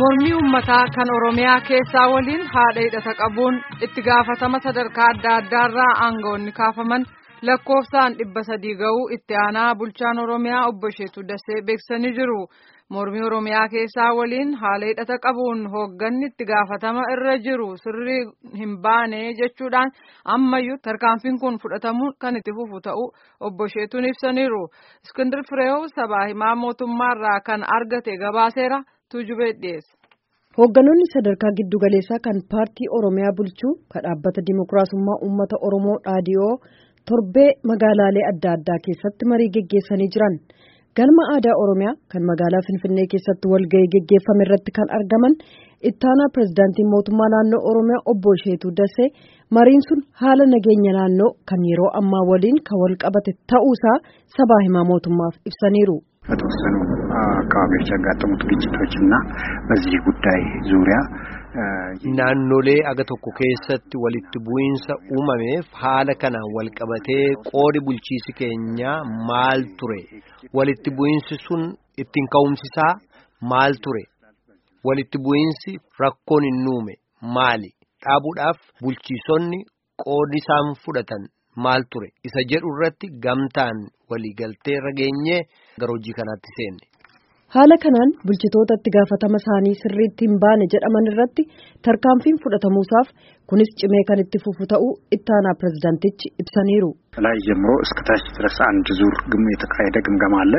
mormii uummataa kan oromiyaa keessaa waliin haadha hidhata qabuun itti gaafatama sadarkaa adda addaarraa aangawoonni kaafaman lakkoofsaan dhibba sadii ga'uu itti aanaa bulchaan oromiyaa obbo Sheetuu Dassee beeksisanii jiru. mormii oromiyaa keessaa waliin haala hidhata qabuun hoogganni itti gaafatama irra jiru sirrii hin baane jechuudhaan ammayyuu tarkaanfiin kun fudhatamuun kan itti fufu ta'uu obbo Sheetuun ibsaniiru. Iskindir Fireew sabaa himaa mootummaarraa kan argate gabaaseera tuujubee dhiyeessa. Hoogganoonni sadarkaa giddugaleessaa kan paartii Oromiyaa bulchuu kan dhaabbata Dimookiraasummaa Uummata Oromoo dhaadiyoo torbee magaalaalee adda addaa keessatti marii geggeessanii jiran. galma aadaa oromiyaa kan magaalaa finfinnee keessatti walga'ii geggeeffame irratti kan argaman ittaanaa pirezidaantii mootummaa naannoo oromiyaa obbo Sheetuu Dassee mariin sun haala nageenya naannoo kan yeroo ammaa waliin kan wal qabate ta'uusaa sabaa himaa mootummaaf ibsaniiru. በተወሰኑ አካባቢዎች ያጋጠሙት ግጭቶችና በዚህ ጉዳይ ዙሪያ naannolee aga tokko keessatti walitti bu'iinsa uumameef haala kanaan wal qabatee qoodi bulchiisi keenyaa maal ture walitti bu'iinsi sun ittiin ka'umsisaa maal ture walitti bu'iinsi rakkoon hin uume maali dhaabuudhaaf bulchiisonni qoodi isaan fudhatan maal ture isa jedhu irratti gamtaan waliigaltee irra geenyee gara hojii kanaatti seenne. haala kanaan bulchitoota itti gaafatama isaanii sirriitti hin baane jedhaman irratti tarkaanfiin fudhatamuusaaf kunis cimee kan itti fufu ta'uu ittaanaa pirezidaantichi ibsaniiru. ላይ ጀምሮ እስከ ታች ድረስ አንድ ዙር ግም የተካሄደ ግምገማ አለ።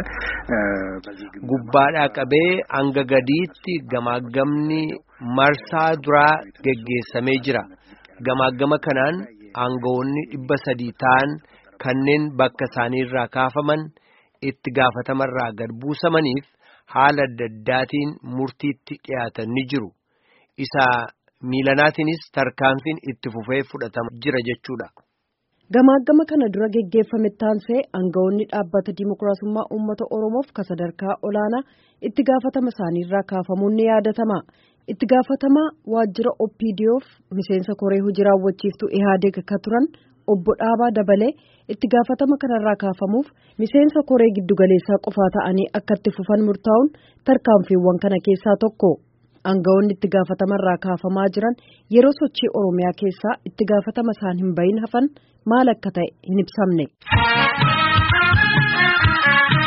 gubbaadhaa qabee hanga gadiitti gamaagamni marsaa duraa geggeessamee jira gamaagama kanaan aangawoonni dhibba sadii ta'an kanneen bakka isaaniirraa kaafaman itti gaafatamarraa gad buusamaniif. haala adda addaatiin murtiitti dhiyaatan ni jiru isa miilanaatiinis tarkaanfiin itti fufee fudhatama jira jechuudha. Gamaagama kana dura geggeeffame taansee aangawoonni dhaabbata Dimookiraasummaa Uummata Oromoof ka sadarkaa olaanaa itti gaafatama isaaniirraa kaafamuun ni yaadatama. Itti gaafatamaa waajjira OPDOf miseensa koree hojii raawwachiiftuu IHADEG ka turan obbo Dhaabaa Dabalee itti gaafatama kanarraa kaafamuuf miseensa koree giddugaleessaa qofaa ta'anii akka itti fufan murtaa'uun tarkaanfiiwwan kana keessaa tokko. Aangawoonni itti gaafatamarraa kaafamaa jiran yeroo sochii Oromiyaa keessaa itti gaafatama isaan hin bahin hafan maal akka ta'e hin ibsamne.